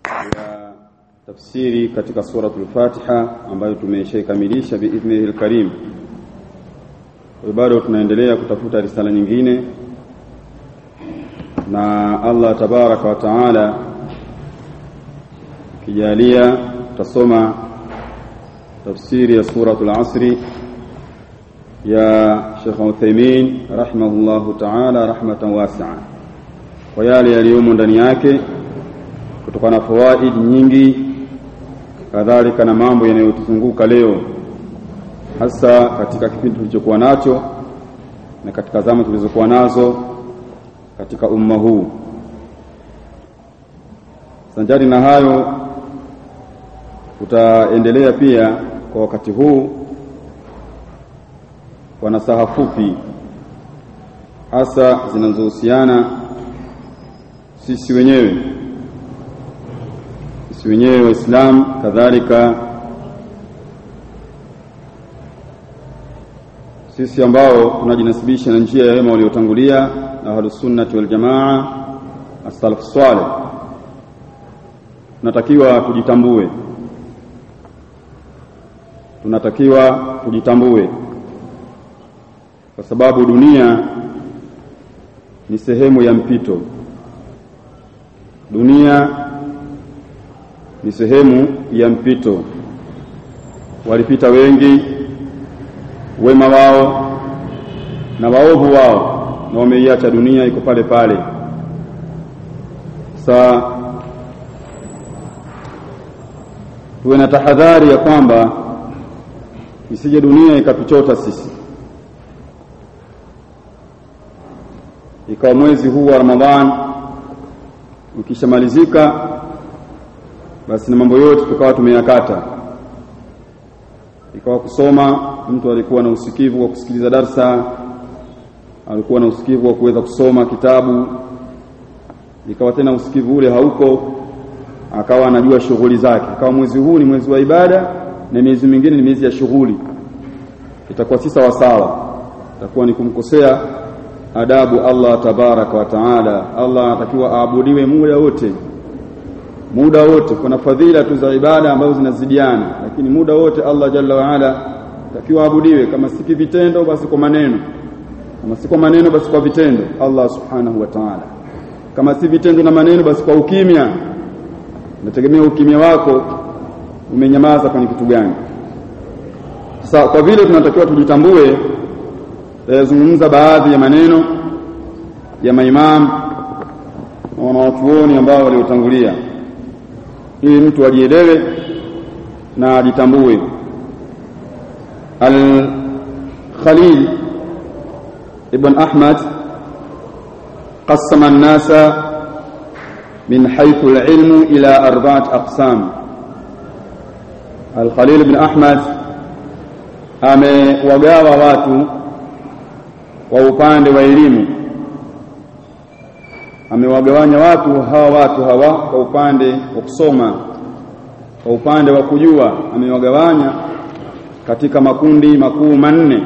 ya tafsiri katika suratul Fatiha ambayo tumeshaikamilisha biidhnihi alkarim. Kwa bado tunaendelea kutafuta risala nyingine, na Allah tabaraka wa taala kijalia tutasoma tafsiri ya suratul Asri ya Sheikh Uthaymeen rahimahullahu taala rahmatan wasi'a, kwa yale yaliyomo ndani yake kutokana na fawaid nyingi, kadhalika na mambo yanayotuzunguka leo, hasa katika kipindi tulichokuwa nacho na katika zama tulizokuwa nazo katika umma huu. Sanjari na hayo, tutaendelea pia kwa wakati huu kwa nasaha fupi, hasa zinazohusiana sisi wenyewe sisi wenyewe Waislamu, kadhalika sisi ambao tunajinasibisha na njia ya wema waliotangulia Ahlus Sunnati wal Jamaa, as-salaf salih, tunatakiwa tujitambue, tunatakiwa tujitambue kwa sababu dunia ni sehemu ya mpito. Dunia ni sehemu ya mpito. Walipita wengi, wema wao na waovu wao, na wameiacha dunia iko pale pale. Sa tuwe na tahadhari ya kwamba isije dunia ikatuchota sisi, ikawa mwezi huu wa Ramadhan ukishamalizika basi na mambo yote tukawa tumeyakata, ikawa kusoma, mtu alikuwa na usikivu wa kusikiliza darsa, alikuwa na usikivu wa kuweza kusoma kitabu, ikawa tena usikivu ule hauko, akawa anajua shughuli zake, akawa mwezi huu ni mwezi wa ibada na miezi mingine ni miezi ya shughuli, itakuwa si sawa sawa, itakuwa ni kumkosea adabu Allah tabaraka wa taala. Allah anatakiwa aabudiwe muda wote muda wote. Kuna fadhila tu za ibada ambazo zinazidiana, lakini muda wote Allah jalla waala takiwa abudiwe, kama si vitendo basi kwa maneno, kama si kwa maneno basi kwa vitendo. Allah subhanahu wa ta'ala, kama si vitendo na maneno basi kwa ukimya. Nategemea ukimya wako umenyamaza kwenye kitu gani? Sasa kwa vile tunatakiwa tujitambue, tayazungumza baadhi ya maneno ya maimamu na wanawachuoni ambao waliotangulia ili mtu ajielewe na ajitambue. Al-Khalil ibn Ahmad qassama an-nasa min haythu al-ilmu ila arba'at aqsam. Al-Khalil ibn Ahmad amewagawa watu kwa upande wa elimu amewagawanya watu hawa watu hawa kwa upande wa kusoma, kwa upande wa kujua, amewagawanya katika makundi makuu manne.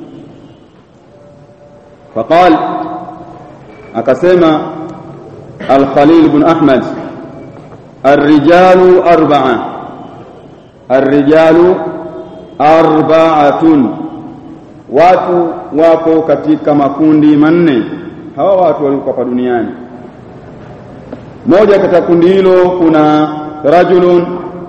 Faqal, akasema Al-Khalil ibn Ahmad, arrijalu arba'a, arrijalu arba'atun, watu wapo katika makundi manne. Hawa watu walikuwa hapa duniani moja katika kundi hilo kuna rajulun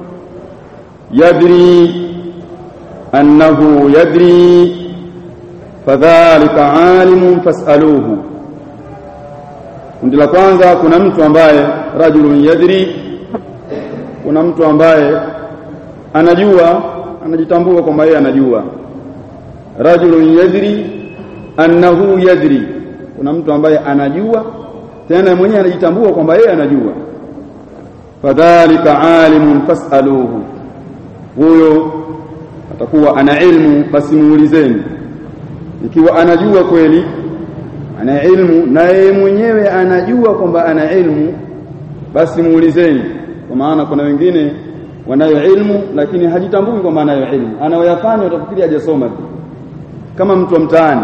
yadri annahu yadri fadhalika alimun fasaluhu. Kundi la kwanza kuna mtu ambaye rajulun yadri, kuna mtu ambaye anajua, anajitambua kwamba yeye anajua. Rajulun yadri annahu yadri, kuna mtu ambaye anajua tena mwenyewe anajitambua kwamba yeye anajua. Fadhalika alimun fasaluhu, huyo atakuwa ana ilmu, basi muulizeni. Ikiwa anajua kweli, ana ilmu na yeye mwenyewe anajua kwamba ana ilmu, basi muulizeni. Kwa maana kuna wengine wanayo ilmu lakini hajitambui kwamba anayo ilmu, anayoyafanya utafikiri hajasoma tu, kama mtu wa mtaani.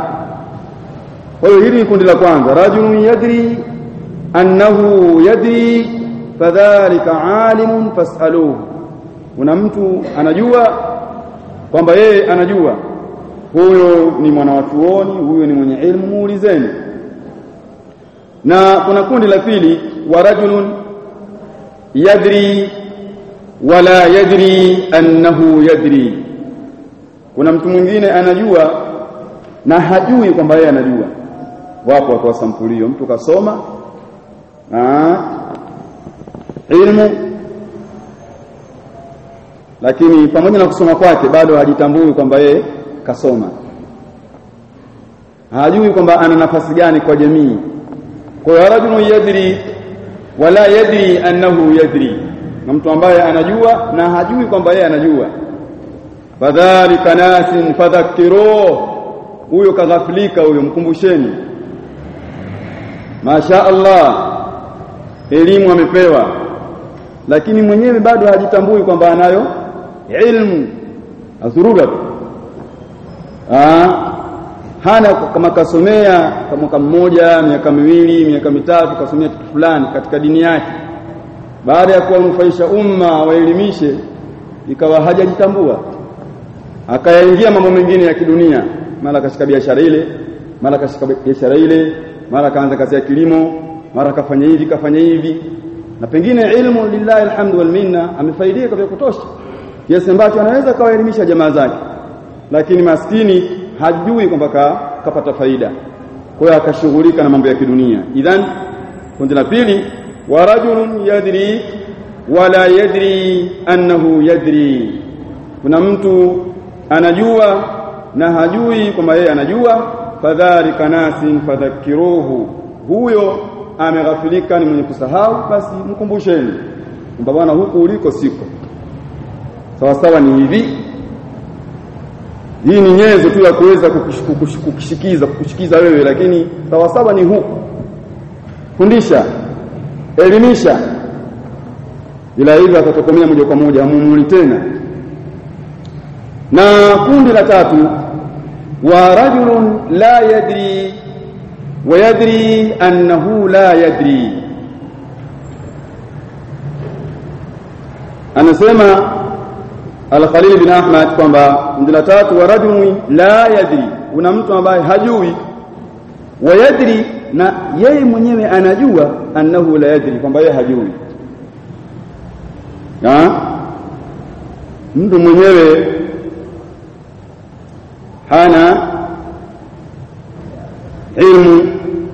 Kwa hiyo hili ni kundi la kwanza, rajulun yadri annahu yadri fadhalika alimun fasaluhu kuna mtu anajua kwamba yeye anajua huyo ni mwanawachuoni huyo ni mwenye ilmu muulizeni na kuna kundi la pili wa rajulun yadri wala yadri annahu yadri kuna mtu mwingine anajua na hajui kwamba yeye anajua wapo watu wa sampulio mtu kasoma aa, ilmu lakini pamoja na kusoma kwake bado hajitambui kwamba yeye kasoma hajui kwamba ana nafasi gani kwa jamii kwa hiyo rajulun yadri wala yadri annahu yadri na mtu ambaye anajua na hajui kwamba yeye anajua fadhalika nasin fadhakiruh huyo kaghafilika huyo mkumbusheni masha Allah elimu amepewa lakini mwenyewe bado hajitambui kwamba anayo ilmu azuruga ah hana kama kasomea kwa mwaka mmoja miaka miwili miaka mitatu kasomea kitu fulani katika dini yake baada ya kuwanufaisha umma waelimishe ikawa hajajitambua akayaingia mambo mengine ya kidunia mara kashika biashara ile mara kashika biashara ile mara kaanza kazi ya kilimo mara kafanya hivi kafanya hivi na pengine ilmu lillahi alhamdu wal minna amefaidika vya kutosha kiasi ambacho anaweza kawaelimisha jamaa zake lakini maskini hajui kwamba ka, kapata faida kwa hiyo akashughulika na mambo ya kidunia idhan kundi la pili wa rajulun yadri wala yadri annahu yadri kuna mtu anajua na hajui kwamba yeye anajua fadhalika nasin fadhakiruhu huyo ameghafilika ni mwenye kusahau basi mkumbusheni kwamba bwana huku uliko siko sawa sawa ni hivi hii ni nyenzo tu ya kuweza kukushikiza kukushikiza wewe lakini sawa sawa ni huku fundisha elimisha ila hivyo atatokomea moja kwa moja hamumuli tena na kundi la tatu wa rajulun la yadri wa yadri annahu la yadri anasema Al-Khalil bin Ahmad kwamba kundi la tatu wa rajulun la yadri una mtu ambaye hajui wa yadri na yeye mwenyewe anajua annahu la yadri kwamba yeye hajui ha? mtu mwenyewe hana ilmu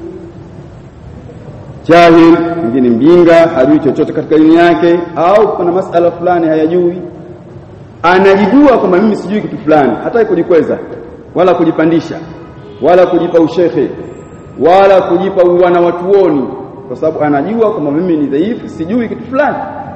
jahil mwingine mjinga hajui chochote katika dini yake au kuna masala fulani hayajui anajijua kwamba mimi sijui kitu fulani hata kujikweza wala kujipandisha wala kujipa ushekhe wala kujipa uwana watuoni kwa sababu anajua kwamba mimi ni dhaifu sijui kitu fulani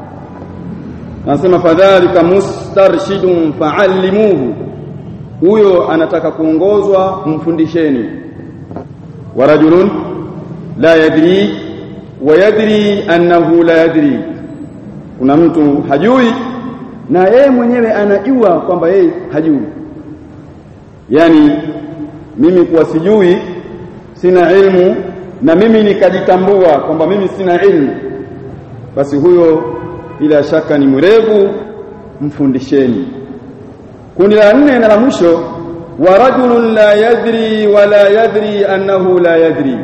anasema fadhalika mustarshidun fa'allimuhu huyo anataka kuongozwa mfundisheni wa rajulun la yadri wa yadri annahu la yadri kuna mtu hajui na yeye mwenyewe anajua kwamba yeye hajui yani mimi kuwa sijui sina ilmu na mimi nikajitambua kwamba mimi sina ilmu basi huyo bila shaka ni mrevu mfundisheni kundi la nne na la mwisho wa rajulun la yadri wala yadri annahu la yadri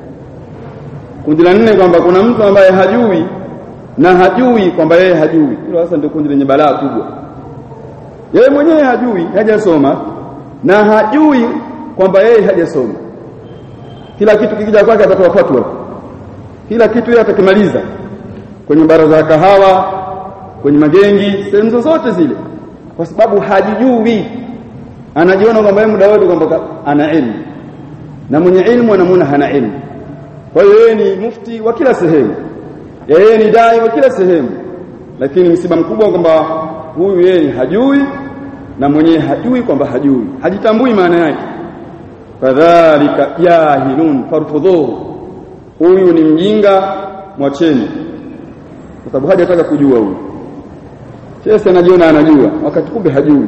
kundi la nne kwamba kuna mtu ambaye hajui na hajui kwamba yeye hajui hilo sasa ndio kundi lenye balaa kubwa yeye mwenyewe hajui hajasoma na hajui kwamba yeye hajasoma kila kitu kikija kwake atatoa fatwa kila kitu yeye atakimaliza kwenye baraza ya kahawa kwenye magengi sehemu zozote zile kwa sababu hajijui anajiona kwamba yeye muda wote kwamba ana elimu na mwenye elimu anamuona hana elimu kwa hiyo yeye ni mufti wa kila sehemu yeye ni dai wa kila sehemu lakini msiba mkubwa kwamba huyu yeye hajui na mwenyewe hajui kwamba hajui hajitambui maana yake kadhalika jahilun farfudhuhu huyu ni mjinga mwacheni kwa sababu hajataka kujua huyu sasa anajiona anajua wakati kumbe hajui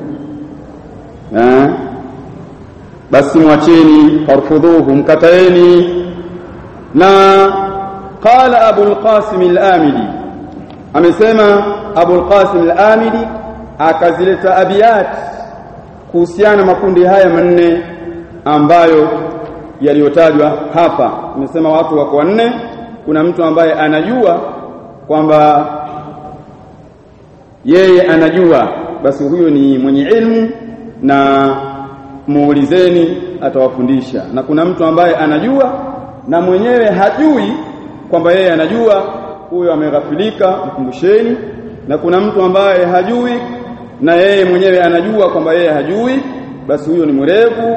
eh basi mwacheni farfudhuhu mkataeni na qala abu al-qasim al-amili amesema Abul Qasim al-Amidi akazileta abiyat kuhusiana makundi haya manne ambayo yaliyotajwa hapa amesema watu wako wanne kuna mtu ambaye anajua kwamba yeye anajua basi huyo ni mwenye ilmu na muulizeni atawafundisha na kuna mtu ambaye anajua na mwenyewe hajui kwamba yeye anajua huyo ameghafilika mkumbusheni na kuna mtu ambaye hajui na yeye mwenyewe anajua kwamba yeye hajui basi huyo ni mwerevu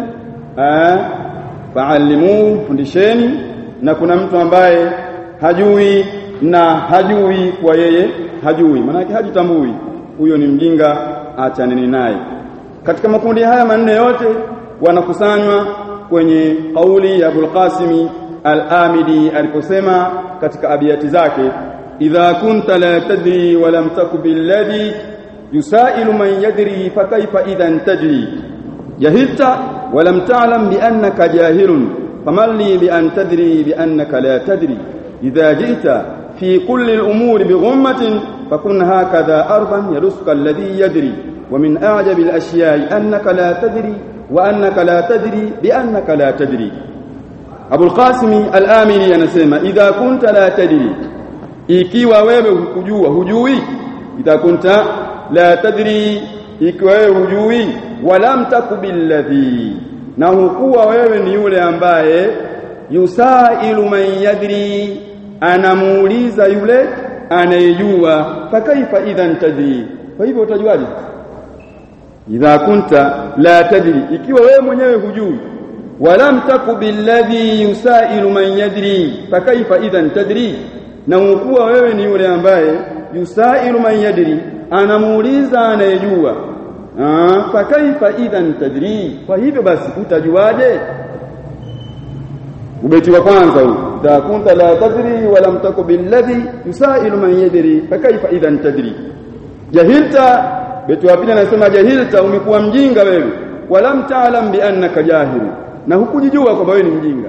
faalimu fundisheni na kuna mtu ambaye hajui na hajui kwa yeye hajui maana hajitambui huyo ni mjinga achaneni naye katika makundi haya manne yote wanakusanywa kwenye kauli ya Abul Qasimi Al-Amidi aliposema katika abiyati zake idha kunta la tadri wa lam taku billadhi yusailu man yadri fa kaifa idhan tadri jahilta wa lam ta'lam bi annaka jahilun faman li bi an tadri bi annaka la tadri idha ji'ta fi kulli al-umuri bi ghummatin fakun hakadha arban yarusuka alladhi yadri ومن أعجب الأشياء أنك لا تدري وأنك لا تدري بأنك لا تدري أبو القاسم الآمري anasema idha kunta la tadri ikiwa wewe hukujua hujui idha kunta la tadri ikiwa wewe hujui walam takubilladhi na hukuwa wewe ni yule ambaye yusailu man yadri anamuuliza yule anayejua fakaifa idhan tadri kwa hivyo utajuaje idha kunta la tadri ikiwa wewe mwenyewe hujui walam taku billadhi yusailu man yadri fakaifa idhan tadri na ukuwa wewe ni yule ambaye yusailu man yadri anamuuliza anayejua fakaifa idhan tadri kwa hivyo basi utajuaje ubeti wa kwanza huu idha kunta la tadri walam taku billadhi yusailu man yadri fakaifa idhan tadri jahilta beti wa pili anasema jahilta umekuwa mjinga wewe walam ta'lam bi annaka jahil na hukujijua kwamba wewe ni mjinga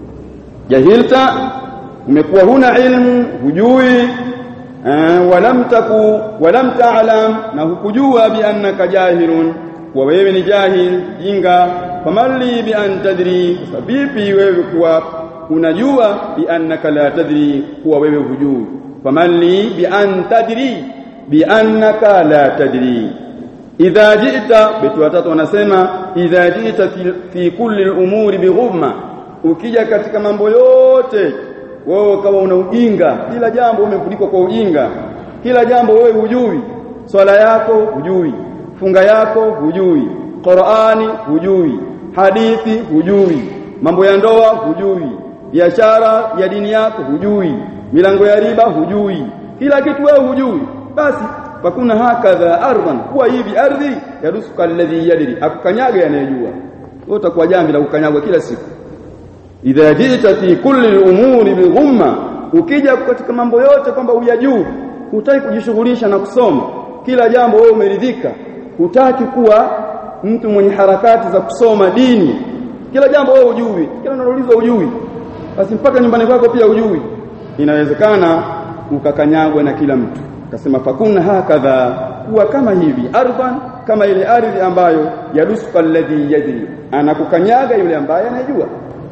jahilta umekuwa huna ilmu hujui walam taku walam ta'lam na hukujua bi annaka jahilun wa wewe ni jahil jinga famalli bi an tadri vipi wewe kuwa unajua bi annaka la tadri kuwa wewe hujui famalli bi an tadri biannaka la tadri idha ji'ta betu watatu wanasema idha ji'ta fi, fi kulli al-umuri bighumma ukija katika mambo yote wewe kama una ujinga kila jambo umefunikwa kwa ujinga kila jambo wewe hujui swala yako hujui funga yako hujui Qur'ani hujui hadithi hujui mambo ya ndoa hujui biashara ya dini yako hujui milango ya riba hujui kila kitu wewe hujui basi fakuna hakadha ardhan kuwa hivi ardhi yarusuka alladhi yadri akukanyaga yanayejua wewe utakuwa jambi la kukanyagwa kila siku idha jita fi kulli al-umuri bighumma ukija katika mambo yote kwamba uyajuu hutaki kujishughulisha na kusoma kila jambo wewe umeridhika hutaki kuwa mtu mwenye harakati za kusoma dini kila jambo wewe ujui kila unaloulizwa ujui basi mpaka nyumbani kwako pia ujui inawezekana ukakanyagwa na kila mtu akasema fakuna hakadha kuwa kama hivi ardhan kama ile ardhi ambayo yadusuka alladhi yadri anakukanyaga yule ambaye anajua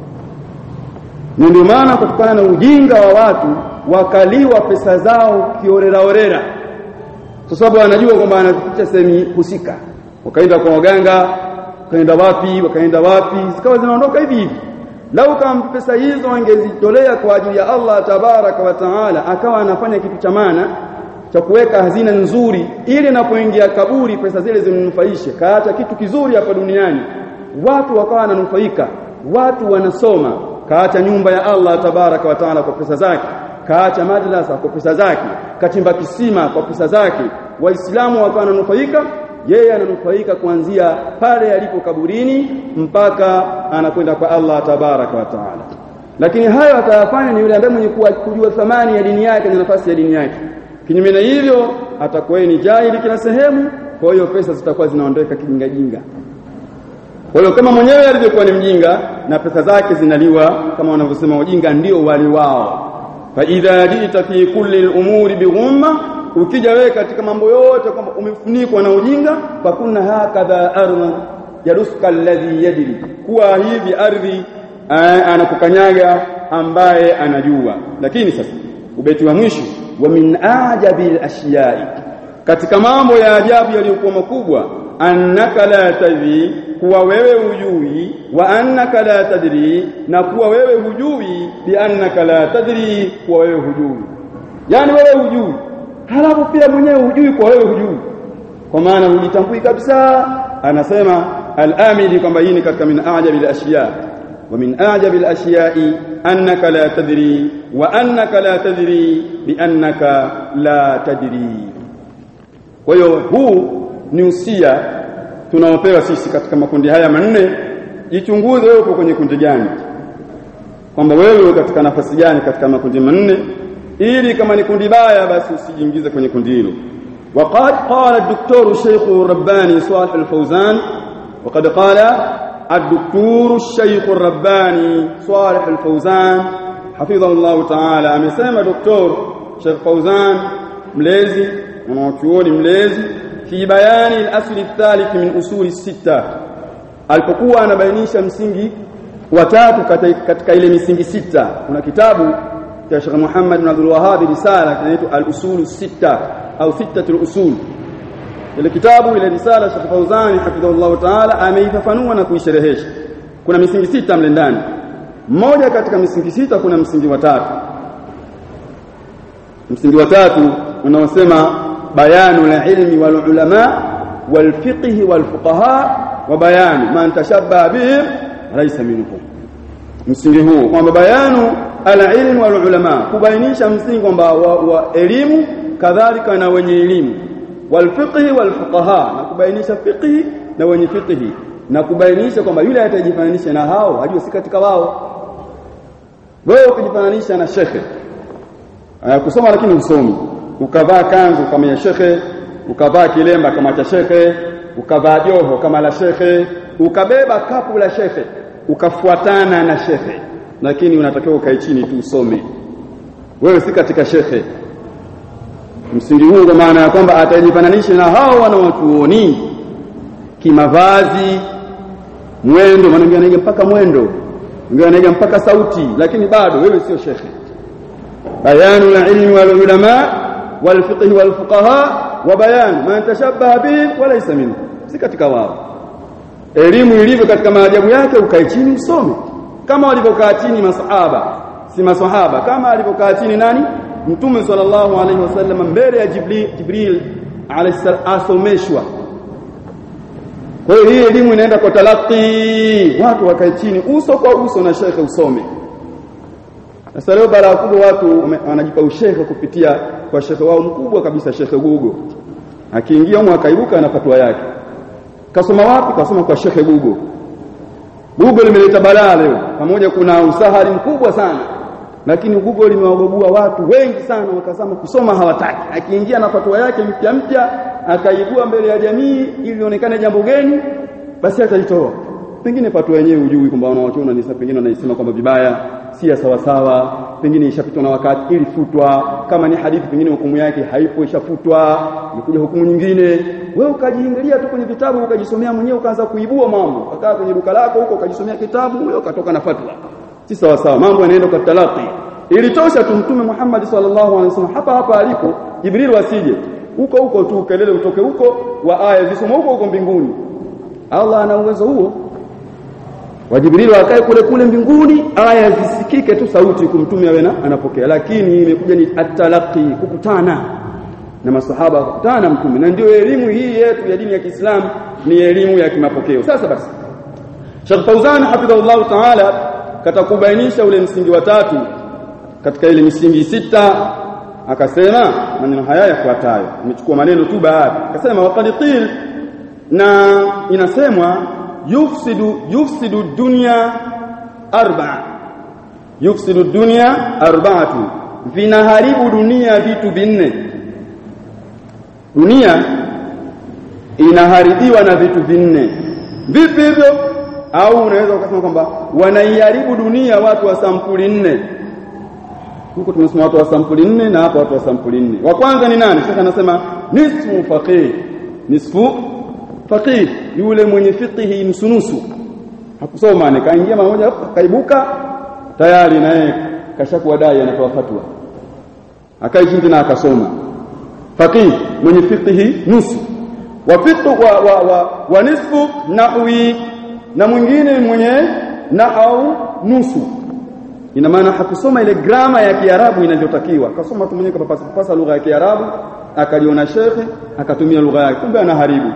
na ndio maana kutokana na ujinga wa watu wakaliwa pesa zao kiorera orera kwa sababu anajua kwamba anaficha sehemu husika wakaenda kwa waganga wakaenda wapi wakaenda wapi zikawa zinaondoka hivi hivi lau kama pesa hizo angezitolea kwa ajili ya Allah tabaraka wa taala akawa anafanya kitu cha maana cha kuweka hazina nzuri ili napoingia kaburi pesa zile zimnufaishe kaacha kitu kizuri hapa duniani watu wakawa wananufaika watu wanasoma kaacha nyumba ya Allah tabaraka wa taala kwa pesa zake kaacha madrasa kwa pesa zake kachimba kisima kwa pesa zake waislamu wakawa wananufaika yeye ananufaika kuanzia pale alipo kaburini mpaka anakwenda kwa Allah tabaraka wa taala lakini hayo atayafanya ni yule ambaye mwenye kujua thamani ya dini yake na nafasi ya dini yake kinyume na hivyo atakuwa ni jahili kila sehemu kwa hiyo pesa zitakuwa zinaondoka kijinga jinga kwa hiyo kama mwenyewe alivyokuwa ni mjinga na pesa zake zinaliwa kama wanavyosema wajinga ndio wali wao fa idha jita fi kulli al-umuri bighumma ukija wewe katika mambo yote kwamba umefunikwa na ujinga fakunna hakadha ardhan yaruska alladhi yadri kuwa hivi ardhi anakukanyaga ambaye anajua lakini sasa ubeti wa mwisho wa min ajabil ashiyai katika mambo ya ajabu yaliyokuwa makubwa annaka la tadri kuwa wewe hujui wa annaka la tadri na kuwa wewe hujui bi annaka la tadri kuwa wewe hujui yani wewe hujui halafu pia mwenyewe hujui kwa wewe hujui kwa maana hujitambui kabisa anasema al-amili kwamba hii ni katika min ajabil ashiya wa min ajabil ashiyai annaka la tadri wa annaka la tadri bi annaka la tadri kwa hiyo huu ni usia tunaopewa sisi katika makundi haya manne jichunguze wewe uko kwenye kundi gani kwamba wewe katika nafasi gani katika makundi manne ili kama ni kundi baya basi usijiingize kwenye kundi hilo وقد قال الدكتور الشيخ الرباني صالح الفوزان وقد قال الدكتور الشيخ الرباني صالح الفوزان حفظه الله تعالى amesema دكتور Sheikh Fauzan mlezi mwanachuoni mlezi fi bayani al-asl ath-thalith min usuli sita alipokuwa anabainisha msingi watatu katika ile misingi sita kuna kitabu cha Sheikh Muhammad bin Abdul Wahhab risala kinaitwa al-usul sita au sittatul usul ile kitabu ile risala Sheikh Fauzani hafidhahullah ta'ala ameifafanua na kuisherehesha kuna misingi sita mle ndani mmoja katika misingi sita kuna msingi wa tatu msingi wa tatu unaosema bayanu ilmi wal ulama wal fiqh wal fuqaha wa bayanu man tashabbaha bihim laysa minhum msingi huu kwamba bayanu al-ilm wal ulama kubainisha msingi kwamba wa, wa elimu kadhalika na wenye elimu wal fiqh wal fuqaha na kubainisha fiqh na wenye fiqh na kubainisha kwamba yule atajifananisha na hao hajua si katika wao wewe ukijifananisha na shekhe kusoma lakini usomi ukavaa kanzu kama ya shekhe ukavaa kilemba kama cha shekhe ukavaa joho kama la shekhe ukabeba kapu la shekhe ukafuatana na shekhe lakini unatakiwa ukae chini tu usome wewe si katika shekhe msingi huu kwa maana ya kwamba atajifananisha na hao wanaotuoni kimavazi mwendo maana anaiga mpaka mwendo mwingine anaiga mpaka sauti lakini bado wewe sio shekhe bayanu al-ilmi wal ulama wal fiqh wal fuqaha wa bayan man tashabbaha bihi wa laysa minhu si katika wao elimu ilivyo katika maajabu yake ukae chini usome kama walivyokaa chini masahaba si masahaba kama alivyokaa chini nani mtume sallallahu alaihi wasallam mbele ya jibril jibril asomeshwa kwa hiyo hii elimu inaenda kwa talaqi watu wakae chini uso kwa uso na shekhe usome sasa leo bara kubwa watu wanajipa ushehe kupitia kwa shekhe wao mkubwa kabisa shekhe Gugo akiingia huko akaibuka na fatwa yake kasoma wapi kasoma kwa shekhe Gugo Gugo limeleta balaa leo pamoja kuna usahari mkubwa sana lakini Google limewagobua watu wengi sana wakasema kusoma hawataki akiingia na fatwa yake mpya mpya akaibua mbele ya jamii ili ionekane jambo geni basi ataitoa pengine fatwa yenyewe hujui kwamba wanawachuona ni pengine wanaisema kwamba vibaya si ya sawa sawa pengine ishapitwa na wakati ilifutwa kama ni hadithi pengine hukumu yake haipo ishafutwa imekuja hukumu nyingine wewe ukajiingilia tu kwenye vitabu ukajisomea mwenyewe ukaanza kuibua mambo ukakaa kwenye duka lako huko ukajisomea kitabu wewe ukatoka na fatwa si sawa sawa mambo yanaenda kwa talaqi ilitosha tu mtume Muhammad sallallahu alaihi wasallam hapa hapa alipo Jibril wasije huko huko tu kelele utoke huko wa aya zisoma huko huko mbinguni Allah ana uwezo huo wa Jibril akae kule kule mbinguni aya zisikike tu sauti kumtumia wewe anapokea lakini imekuja ni atalaqi kukutana na masahaba kukutana na mtume na ndio elimu hii yetu ya dini ya Kiislamu ni elimu ya kimapokeo sasa basi Sheikh Fauzan hafidhahullah ta'ala katakubainisha ule msingi wa tatu katika ile misingi sita akasema maneno haya yafuatayo nimechukua maneno tu baadhi akasema waqad qil na inasemwa yufsidu yufsidu dunya arba'a yufsidu dunya arba'atu vinaharibu dunia vitu vinne dunia inaharibiwa na vitu vinne vipi hivyo au unaweza ukasema kwamba wanaiharibu dunia watu wa sampuli nne huko tumesema watu wa sampuli nne na hapa watu wa sampuli nne wa kwanza ni nani shekhe anasema nisfu faqih nisfu faqih yule mwenye fiqhi nusunusu hakusoma ni kaingia mmoja kaibuka tayari naye kashakuwa dai anatoa fatwa akaishi tena akasoma faqih mwenye fiqhi nusu wa fiqh wa, wa, wa, wa nisfu nahwi na mwingine mwenye nahau nusu ina maana hakusoma ile grama ya Kiarabu inavyotakiwa akasoma tu mwenyewe kapasa pasa lugha ya Kiarabu akaliona shekhe akatumia lugha yake kumbe anaharibu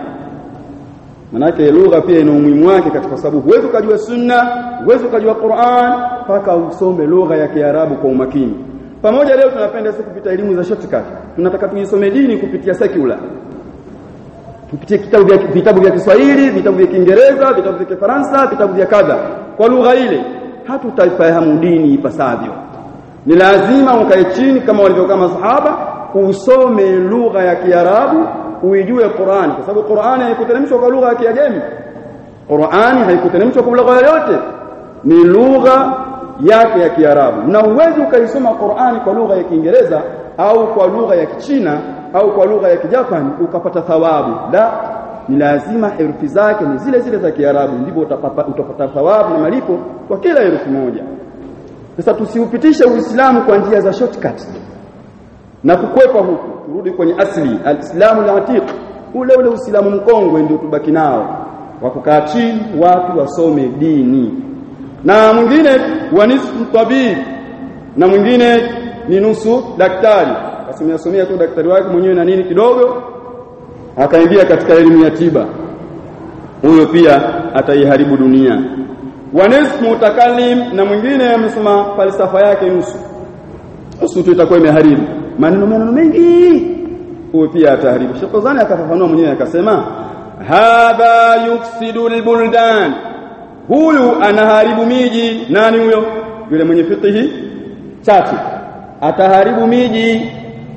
manake lugha pia ina umuhimu wake katika sababu huwezi ukajua sunna huwezi ukajua Qur'an mpaka usome lugha ya Kiarabu kwa umakini pamoja leo tunapenda sisi kupita elimu za shortcut tunataka tuisome dini kupitia secular tupitie kitabu vya vitabu vya Kiswahili vitabu vya Kiingereza vitabu vya Kifaransa vitabu vya kadha kwa lugha ile hatutaifahamu dini ipasavyo ni lazima ukae chini kama walivyokaa masahaba usome lugha ya Kiarabu uijue Qur'an kwa sababu Qur'an haikuteremshwa kwa lugha ya Kiajemi Qur'an haikuteremshwa kwa lugha yoyote ni lugha yake ya Kiarabu na uwezi ukaisoma Qur'an kwa lugha ya Kiingereza au kwa lugha ya Kichina au kwa lugha ya Kijapani ukapata thawabu la ni lazima herufi zake ni zile zile za Kiarabu ndivyo utapata, utapata thawabu na malipo kwa kila herufi moja sasa tusiupitishe Uislamu kwa njia za shortcut na kukwepa huku turudi kwenye asli alislamu al-atiq ule ule uislamu mkongwe ndio tubaki nao wa kukaa chini watu wasome dini na mwingine wa nisfu tabib na mwingine ni nusu daktari asimia somea tu daktari wake mwenyewe na nini kidogo akaingia katika elimu ya tiba huyo pia ataiharibu dunia wa nisfu mutakallim na mwingine amesema falsafa yake nusu nusu tu itakuwa imeharibu maneno maneno mengi huyo pia ataharibu Sheikh Fawzani akafafanua mwenyewe akasema hadha yufsidu albuldan huyu anaharibu miji nani huyo yule mwenye fiqhi chache ataharibu miji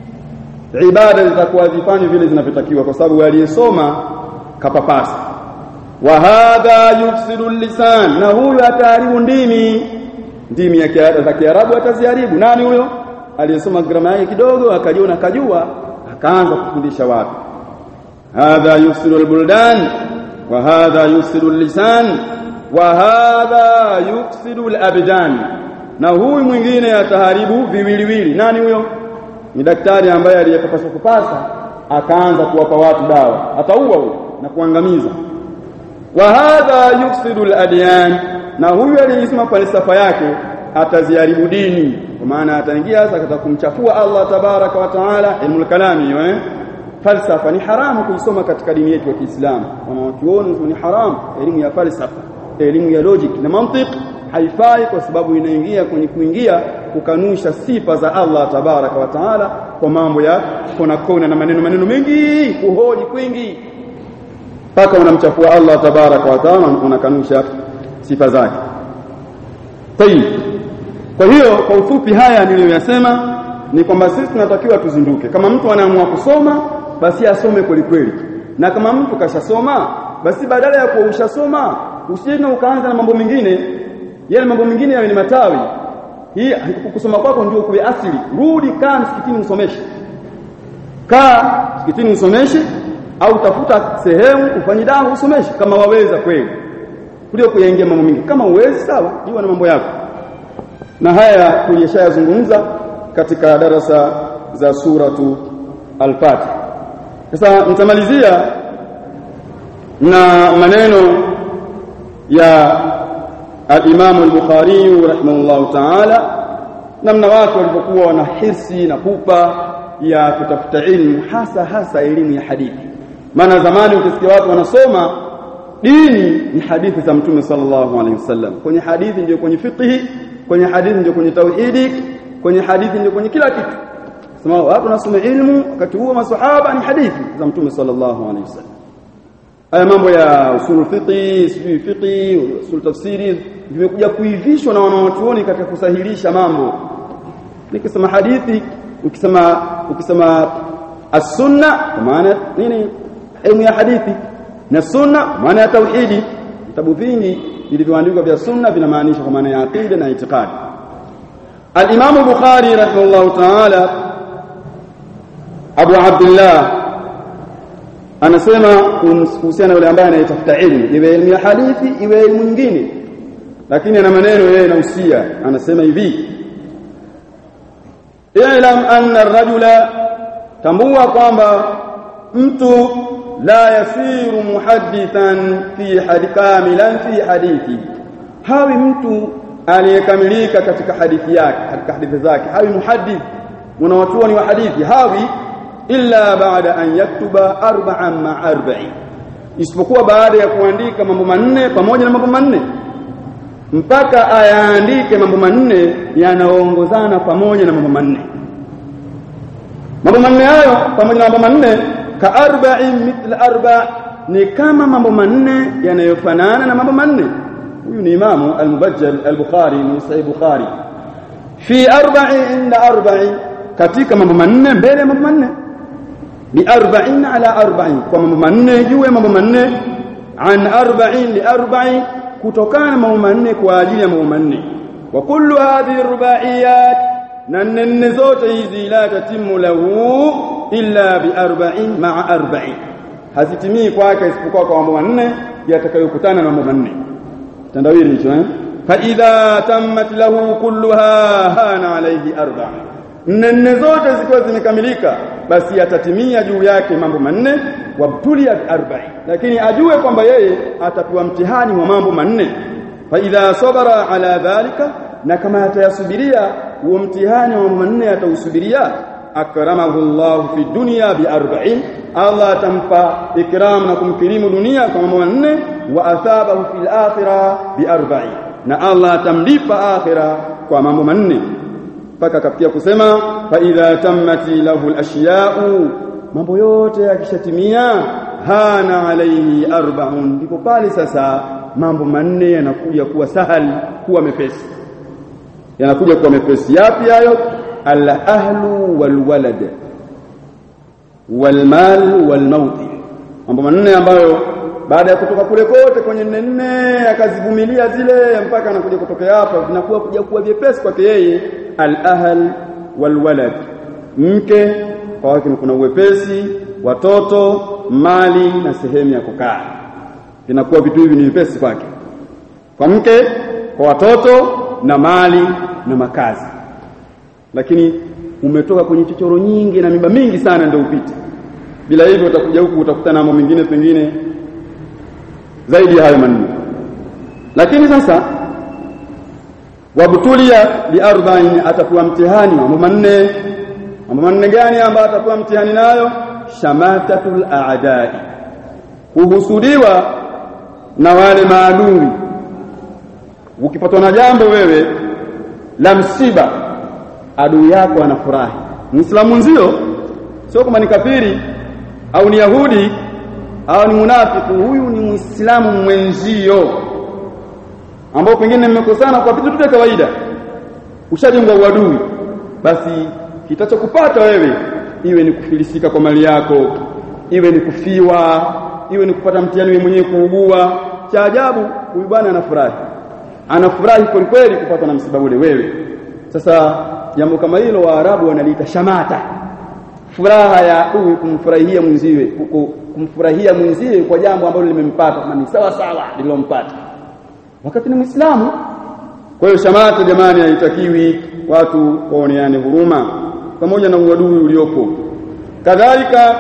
ibada zitakuwa zifanywe vile zinavyotakiwa kwa sababu aliyesoma kapapasa wa hadha yufsidu lisan na huyu ataharibu ndimi ndimi ya za Kiarabu ataziharibu nani huyo aliyesoma grama yake kidogo akajiona kajua akaanza kufundisha watu hadha yufsidu albuldan wa hadha yufsidu lisan wa hadha yufsidu alabdan na huyu mwingine ataharibu viwiliwili nani huyo ni daktari ambaye aliyepaswa kupasa akaanza kuwapa watu dawa ataua huyo na kuangamiza wa hadha yufsidu aladyan na huyu aliyesema falsafa yake ataziharibu dini kwa maana ataingia sasa katika kumchafua Allah tabaraka wa taala ilmul kalami hiyo eh falsafa ni haramu kuisoma katika dini yetu ya Kiislamu wanawachuoni ni haramu elimu ya falsafa elimu ya logic na mantiq haifai kwa sababu inaingia kwenye kuingia kukanusha sifa za Allah tabaraka wa taala kwa mambo ya kona kona na maneno maneno mengi kuhoji kwingi mpaka unamchafua Allah tabaraka wa taala unakanusha sifa zake tayib kwa hiyo kwa ufupi haya niliyoyasema ni kwamba sisi tunatakiwa tuzinduke kama mtu anaamua kusoma basi asome kweli kweli na kama mtu kashasoma basi badala ya kuwa ushasoma usije ukaanza na mambo mengine yale mambo mengine yawe ni matawi hii kusoma kwako ndio kuwe asili rudi kaa msikitini usomeshe kaa msikitini usomeshe au tafuta sehemu ufanye dawa usomeshe kama waweza kweli kuliko kuyaingia mambo mengi kama uwezi sawa jiwa na mambo yako na haya tulishayazungumza katika darasa za suratu al-Fatiha sasa nitamalizia na maneno ya al-Imam al-Bukhari rahimahullahu ta'ala namna watu walipokuwa wana hirsi na pupa ya kutafuta ilmu hasa hasa elimu ya hadithi maana zamani ukisikia watu wanasoma dini ni hadithi za mtume sallallahu alaihi wasallam kwenye hadithi ndio kwenye fiqhi kwenye hadithi ndio kwenye tauhidi kwenye hadithi ndio kwenye kila kitu sema watu wanasoma ilmu wakati huo maswahaba ni hadithi za mtume sallallahu alaihi wasallam haya mambo ya usul fiqhi sijui fiqhi usul tafsiri vimekuja kuivishwa na wanawachuoni katika kusahilisha mambo nikisema hadithi ukisema ukisema as-sunna kwa maana nini elimu ya hadithi na sunna maana ya tauhidi vitabu vingi vilivyoandikwa vya sunna vinamaanisha kwa maana ya aqida na itikadi الإمام البخاري رحمه الله تعالى أبو عبد الله anasema kuhusiana yule ambaye anayetafuta ilmu iwe elimu ya hadithi iwe elimu nyingine lakini ana maneno yeye anahusia anasema hivi i'lam anna ar-rajula tambua kwamba mtu la yasiru muhaddithan fi hadith kamilan fi hadithi hawi mtu aliyekamilika katika hadithi yake katika hadithi zake hawi muhaddith mwanachuoni wa hadithi hawi illa baada an yaktuba arba'an ma arba'i isipokuwa baada ya kuandika mambo manne pamoja na mambo manne mpaka ayaandike mambo manne yanaongozana pamoja na mambo manne mambo manne hayo pamoja na mambo manne ka arba'in mithla arba ni kama mambo manne yanayofanana na mambo manne huyu ni imamu al-mubajjal al-bukhari ni sahih bukhari fi arba'i inda arba'i katika mambo manne mbele ya mambo manne bi arba'in ala arba'in kwa mambo manne juu ya mambo manne an arba'in li arba'in kutokana na mambo manne kwa ajili ya mambo manne wa kullu hadhihi rubaiyat na nne zote hizi la tatimu lahu illa bi arba'in ma'a arba'in hazitimii kwake isipokuwa kwa mambo manne yatakayokutana na mambo manne tandawili hicho eh fa idha tammat lahu kulluha hana alayhi arba'in nne zote zikiwa zimekamilika basi atatimia juu yake mambo manne wabtulia bi arba'in lakini ajue kwamba yeye atapewa mtihani wa mambo manne fa idha sabara ala dhalika na kama atayasubiria huo mtihani wa mambo manne atausubiria akramahu Allah fi dunya bi arba'in Allah atampa ikram na kumkirimu dunia kwa mambo manne wa athabahu fil akhirah bi arba'in na Allah atamlipa akhira kwa mambo manne mpaka akafikia kusema fa idha tammati lahu al-ashya'u mambo yote yakishatimia hana alayhi arba'un ndipo pale sasa mambo manne yanakuja kuwa sahali kuwa mepesi yanakuja kuwa mepesi yapi hayo al-ahlu wal walad wal mal wal maut mambo manne ambayo baada ya kutoka kule kote kwenye nne nne akazivumilia zile mpaka anakuja kutokea hapa vinakuwa kuja kuwa vyepesi kwake yeye al-ahl wal walad mke kwa wake kuna uwepesi watoto mali na sehemu ya kukaa vinakuwa vitu hivi ni vyepesi kwake kwa mke kwa watoto na mali na makazi lakini umetoka kwenye chochoro nyingi na miba mingi sana ndio upite bila hivyo utakuja huku utakutana na mambo mengine pengine zaidi ya hayo manne lakini sasa wabtulia bi arba'in atakuwa mtihani mambo manne mambo manne gani ambayo atakuwa mtihani nayo shamatatul a'da'i kuhusudiwa na wale maadui ukipatwa na jambo wewe la msiba adui yako anafurahi muislamu nzio sio kama ni kafiri au ni yahudi au ni munafiki huyu ni muislamu mwenzio ambao pengine mmekosana kwa vitu vya kawaida ushajenga uadui basi kitachokupata wewe iwe ni kufilisika kwa mali yako iwe ni kufiwa iwe ni kupata mtihani wewe mwenyewe kuugua cha ajabu huyu bwana anafurahi anafurahi kweli kweli kupata na msiba ule wewe sasa jambo kama hilo waarabu wanaliita shamata furaha ya huyu kumfurahia mwenziwe kumfurahia mwenziwe kwa jambo ambalo limempata kama ni sawa sawa lilompata wakati ni muislamu kwa hiyo shamata jamani haitakiwi watu waoneane huruma pamoja na uadui uliopo kadhalika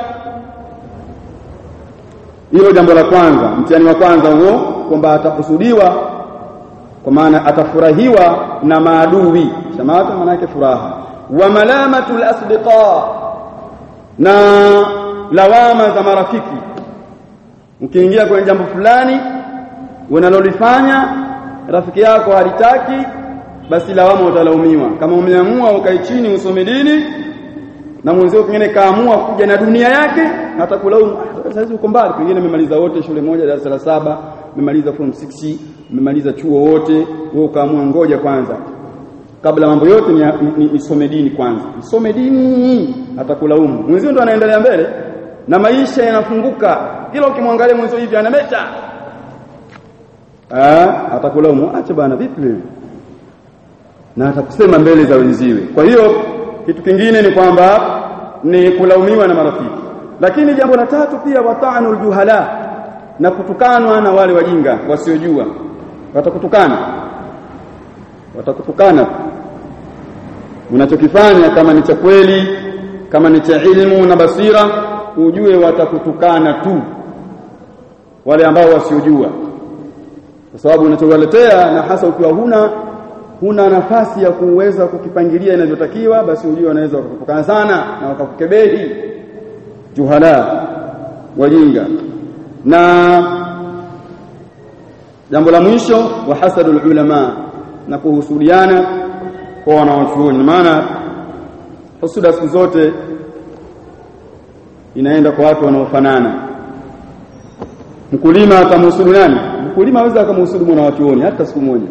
hilo jambo la kwanza mtihani wa kwanza huo kwamba atakusudiwa kwa maana atafurahiwa na maadui shamata maana yake furaha wa malamatul asdiqa na lawama za marafiki ukiingia kwenye jambo fulani unalolifanya rafiki yako halitaki basi lawama utalaumiwa kama umeamua ukae chini usome dini na mwenzio pengine kaamua kuja na dunia yake hata kulaumu sasa uko mbali pengine umemaliza wote shule moja darasa la saba umemaliza form 6 umemaliza chuo wote wewe ukaamua ngoja kwanza kabla mambo yote ni, ni, nisome dini kwanza nisome dini atakulaumu mwenzio ndo anaendelea mbele na maisha yanafunguka kila ukimwangalia mwenzio hivi anameta ah atakulaumu acha bana vipi wewe na atakusema mbele za wenziwe kwa hiyo kitu kingine ni kwamba ni kulaumiwa na marafiki lakini jambo la tatu pia wata'anul juhala na kutukanwa na wale wajinga wasiojua watakutukana watakutukana unachokifanya kama ni cha kweli kama ni cha ilmu na basira ujue watakutukana tu wale ambao wasiojua kwa sababu unachowaletea na hasa ukiwa huna huna nafasi ya kuweza kukipangilia inavyotakiwa basi ujue wanaweza wakakutukana sana na wakakukebehi juhala wajinga na jambo la mwisho wa hasadul ulama na kuhusudiana kwa wanawachuoni maana husuda siku zote inaenda kwa watu wanaofanana mkulima akamhusudu nani mkulima aweza akamhusudu mwanawachuoni hata siku moja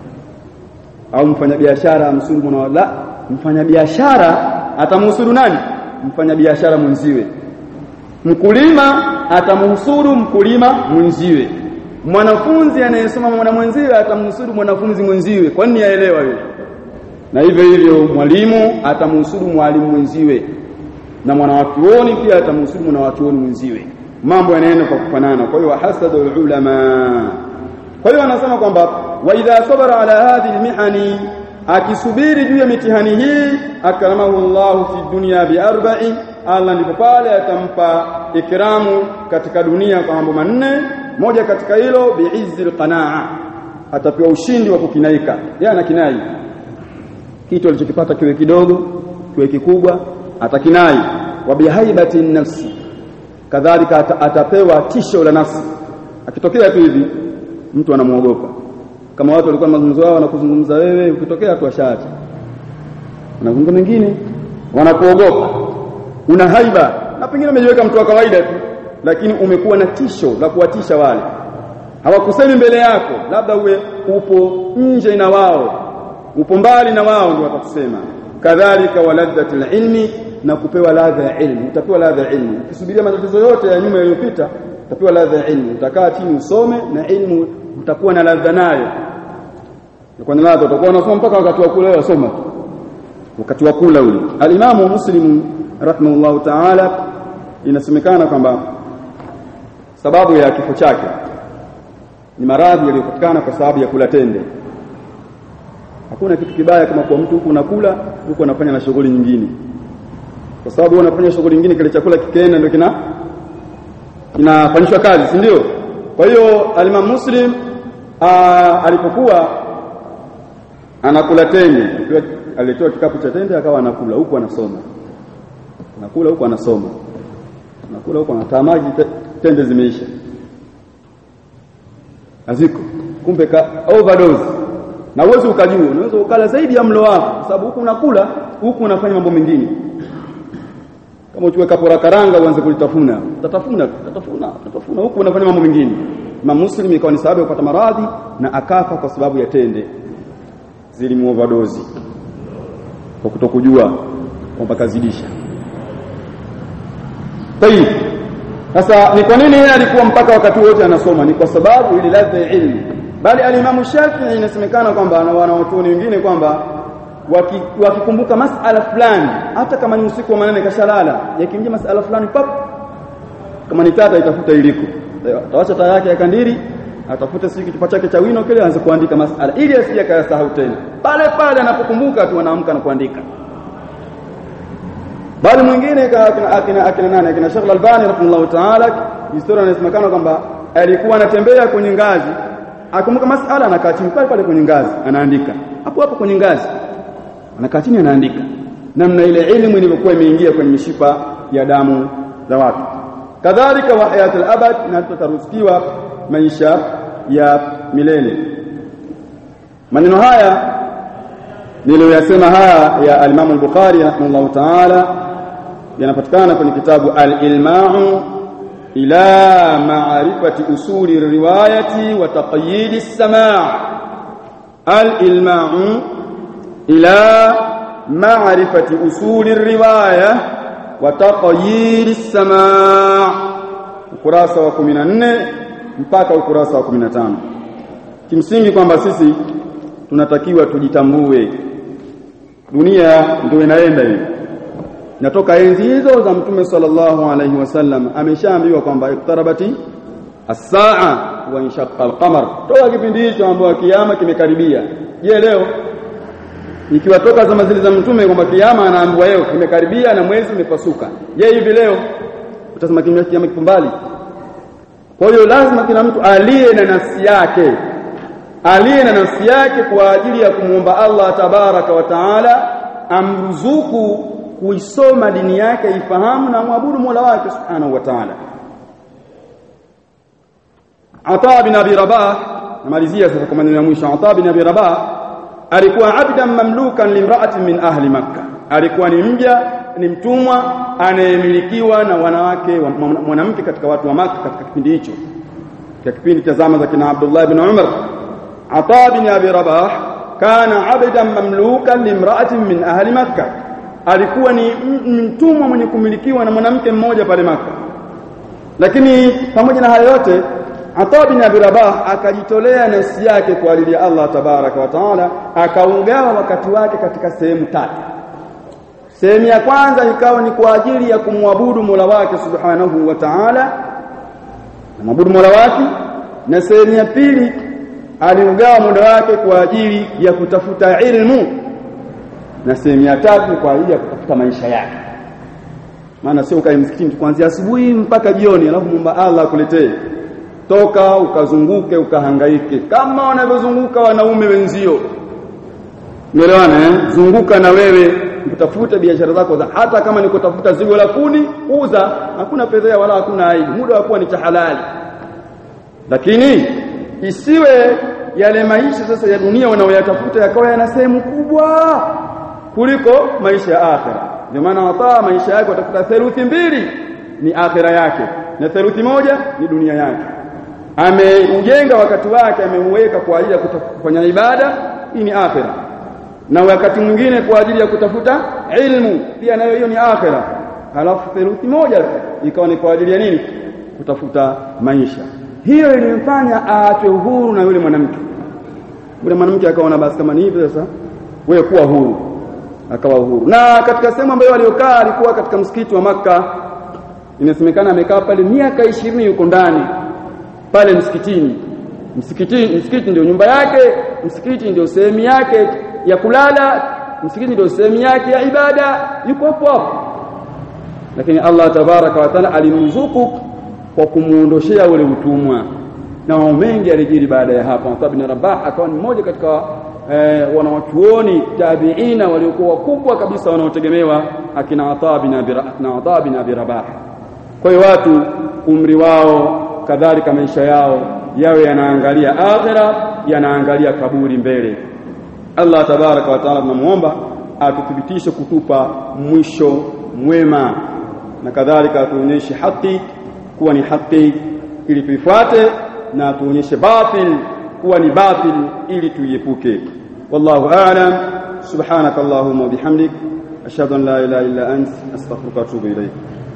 au mfanyabiashara amhusudu mwana la mfanyabiashara atamhusudu nani mfanyabiashara mwenziwe mkulima atamhusudu mkulima mwenziwe mwanafunzi anayesoma mwana mwenziwe atamhusudu mwanafunzi mwenziwe kwa nini aelewa yule na hivyo hivyo mwalimu atamhusudu mwalimu mwenziwe na mwanawachuoni pia atamhusudu mwanawachuoni mwenziwe mambo yanaenda kwa kufanana kwa hiyo hasadu ulama kwa hiyo anasema kwamba wa idha sabara ala hadhihi almihani akisubiri juu ya mitihani hii akramahu Allah fi dunya bi arba'in Allah ndipo pale atampa ikramu katika dunia kwa mambo manne moja katika hilo biizzi alqanaa atapewa ushindi wa kukinaika yeye anakinai kitu alichokipata kiwe kidogo kiwe kikubwa atakinai wa bihaibati nafsi kadhalika atapewa tisho la nafsi akitokea tu hivi mtu anamuogopa kama watu walikuwa mazungumzo yao wanakuzungumza wewe ukitokea tu ashaacha wanazungumza mengine wanakuogopa una haiba na pengine umejiweka mtu wa kawaida tu lakini umekuwa na tisho la kuwatisha wale hawakusemi mbele yako labda uwe upo nje na wao upo mbali na wao ndio watakusema kadhalika waladhatul ilmi na kupewa ladha ya ilmu utapewa ladha ya ilmu ukisubiria matatizo yote ya nyuma yaliyopita utapewa ladha ya ilmu utakaa chini usome na ilmu utakuwa na ladha nayo kwa na ladha utakuwa unasoma mpaka wakati wa kula wasoma wakati wa kula ule alimamu muslim rahimahullahu ta'ala inasemekana kwamba sababu ya kifo chake ni maradhi yaliyopatikana kwa sababu ya kula tende hakuna kitu kibaya kama kwa mtu huku unakula huku anafanya na shughuli nyingine kwa sababu unafanya shughuli nyingine kile chakula kikienda ndio kina kinafanyishwa kazi si ndio kwa hiyo alimam muslim aa, alipokuwa anakula tende alitoa kikapu cha tende akawa anakula huku anasoma anakula huku anasoma anakula huku anataa maji tende zimeisha haziko kumbe ka overdose na uwezo ukajua unaweza ukala zaidi ya mlo wako kwa sababu huku unakula huku unafanya mambo mengine kama uchukue kapora karanga uanze kulitafuna utatafuna utatafuna utatafuna huku unafanya mambo mengine Imam Muslim ikawa ni sababu ya kupata maradhi na akafa kwa sababu ya tende zilimuoverdozi kwa kutokujua kwamba kazidisha Tayib sasa ni kwa nini yeye alikuwa mpaka wakati wote anasoma ni kwa sababu ili ladha ya ilmu bali alimamu Shafi'i inasemekana kwamba na wanawachuoni wengine kwamba wakikumbuka waki masala fulani hata kama ni usiku wa manane kashalala yakimjia masala fulani pap kama ni tata itafuta iliko atawacha taa yake ya kandiri atafute siku kichupa chake cha wino kile aanze kuandika masala ili asije akayasahau tena pale pale anapokumbuka tu anaamka na kuandika bali mwingine akina akina akina nani akina Sheikh Al-Albani rahimahullah ta'ala historia inasemekana kwamba alikuwa anatembea kwenye ngazi akumbuka masala anakaa chini pale pale kwenye ngazi anaandika hapo hapo kwenye ngazi anakaa chini anaandika namna ile elimu ilivyokuwa imeingia kwenye mishipa ya damu za watu kadhalika wa hayatul abad na tutaruzikiwa maisha ya milele maneno haya niliyoyasema haya ya al-Imam al-Bukhari rahimahullah ta'ala yanapatikana kwenye kitabu al-Ilma'u ila ma'rifati usuli riwayati wa taqyid as-sama' al-Ilma'u ila ma'rifati usuli riwaya wa taqyid as-sama' ukurasa wa 14 mpaka ukurasa wa 15 kimsingi kwamba sisi tunatakiwa tujitambue dunia ndio inaenda hivi natoka enzi hizo za mtume sallallahu alaihi wasallam ameshaambiwa kwamba iktarabati as-saa wa inshaqqa al-qamar toka kipindi hicho ambapo kiyama kimekaribia je leo ikiwa toka zama zile za mtume kwamba kiyama anaambiwa leo kimekaribia na mwezi umepasuka je hivi leo utasema kiyama kipo mbali kwa hiyo lazima kila mtu aliye na nafsi yake aliye na nafsi yake kwa ajili ya kumwomba Allah tabaraka wa taala amruzuku kuisoma dini yake ifahamu na muabudu Mola wake subhanahu wa taala Ata bin Abi Rabah namalizia sasa kwa maneno ya mwisho Ata bin Abi Rabah alikuwa abdan mamlukan limra'atin min ahli makkah alikuwa ni mja ni mtumwa anayemilikiwa na wanawake mwanamke katika watu wa Makka katika kipindi hicho katika kipindi cha zama za kina Abdullah ibn Umar Ata bin Abi Rabah kana abdan mamlukan limra'atin min ahli makkah alikuwa ni mtumwa mwenye kumilikiwa na mwanamke mmoja pale Makka lakini pamoja na hayo yote Ata bin Abi Rabah akajitolea nafsi yake kwa ajili ya Allah tabaraka wa taala akaugawa wakati wake katika sehemu tatu sehemu ya kwanza ikawa ni kwa ajili ya kumwabudu Mola wake subhanahu wa ta'ala kumwabudu Mola wake na sehemu ya pili aliugawa muda wake kwa ajili ya kutafuta ilmu na sehemu ya tatu kwa ajili ya kutafuta maisha yake maana sio ukae msikitini kuanzia asubuhi mpaka jioni alafu muomba Allah akuletee toka ukazunguke ukahangaike kama wanavyozunguka wanaume wenzio Umeelewana eh? Zunguka na wewe utafute biashara zako za hata kama ni kutafuta zigo la kuni uza, hakuna fedha wala hakuna aibu, muda wa kuwa ni cha halali. Lakini isiwe yale maisha sasa ya dunia wanaoyatafuta yakawa yana sehemu kubwa kuliko maisha ya akhera. Ndio maana wataa maisha yake watafuta theluthi mbili ni akhera yake na theluthi moja ni dunia yake. Ameujenga wakati wake, ameuweka kwa ajili ya kufanya ibada, hii ni akhera na wakati mwingine kwa ajili ya kutafuta ilmu pia nayo hiyo ni akhera halafu theluthi moja ikawa ni kwa ajili ya nini kutafuta maisha hiyo ilimfanya aachwe uhuru na yule mwanamke yule mwanamke akaona basi kama ni hivyo sasa wewe kuwa huru akawa huru na katika sehemu ambayo aliokaa alikuwa katika msikiti wa maka inasemekana amekaa pale miaka ishirini yuko ndani pale msikitini msikitini msikiti ndio nyumba yake msikiti ndio sehemu yake ya kulala msikiti ndio sehemu yake ya ibada yuko hapo hapo lakini Allah tabaraka wa taala alimruzuku kwa kumuondoshea ule utumwa na mambo mengi alijiri baada ya hapo Atab bin Rabah akawa ni mmoja katika eh, wanawachuoni tabiina waliokuwa wakubwa kabisa wanaotegemewa akina Atab bin Abi na Atab bin Abi Rabah kwa hiyo watu umri wao kadhalika maisha yao yawe yanaangalia akhira yanaangalia kaburi mbele Allah tabaraka wa taala tunamuomba atuthibitishe kutupa mwisho mwema na kadhalika atuonyeshe haki kuwa ni haki ili tuifuate na atuonyeshe batil kuwa ni batil ili tuiepuke wallahu a'lam subhanakallahumma wa bihamdik ashhadu an la ilaha illa ant astaghfiruka wa atubu ilayk